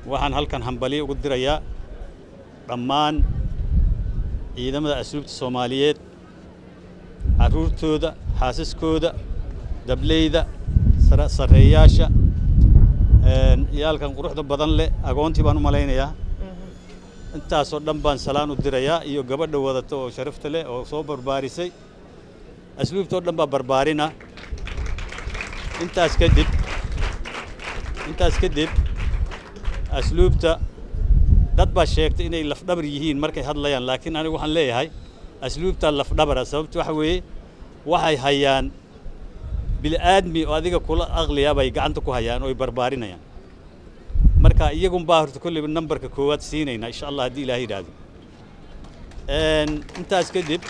waxaan halkan hambaliyo ugu dirayaa dhammaan ciidamada asluubta soomaaliyeed carruurtooda xaasaskooda dableyda sarreeyaasha iyaalkan quruxda badan leh agoontii baan u malaynayaa intaasoo dhan baan salaan u dirayaa iyo gabadha wadata oo sharafta leh oo soo barbaarisay asluubtoo dhan baa barbaarina intaas kadib intaas kadib asluubta dad baa sheegtay inay lafdhabar yihiin markay hadlayaan laakiin anigu waxaan leeyahay asluubtaa lafdhabara sababto waxa weeye waxay hayaan bil'aadmi oo adiga kula aqliya bay gacanta ku hayaan oo ay barbaarinayaan marka iyagun baa horta kolleyba nambarka koowaad siinaynaa insha allah haddii ilaah yidhaahdo intaas kadib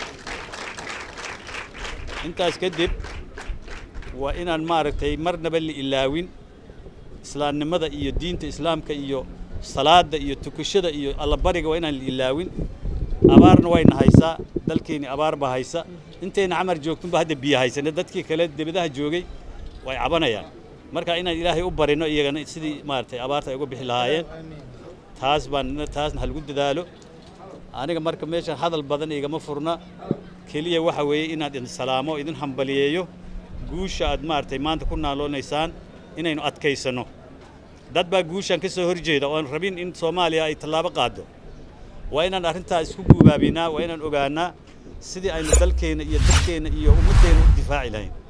intaas kadib waa inaan maaragtay marnaba la ilaawin islaamnimada iyo diinta islaamka iyo salaadda iyo tukashada iyo allabariga waa inaan la ilaawin abaarna wayna haysaa dalkeeni abaar baa haysa intayna camar joogtunba hadda biyo haysane dadkii kale debadaha joogay way cabanayaan marka inaan ilaahay u barino iyagana sidii maaragtay abaarta ay uga bixi lahaayeen taas baan taasna halagu dadaalo aniga marka meeshan hadal badan igama furna keliya waxa weeye inaad idin salaamo idin hambaliyeeyo guusha aad maaragtay maanta ku naaloonaysaan inaynu adkaysanno dad baa guushan ka soo horjeeda oon rabin in soomaaliya ay tallaabo qaaddo waa inaan arrintaa isku guubaabinaa waa inaan ogaanaa sidii aynu dalkeenna iyo dadkeenna iyo ummaddeenna u difaaci lahayn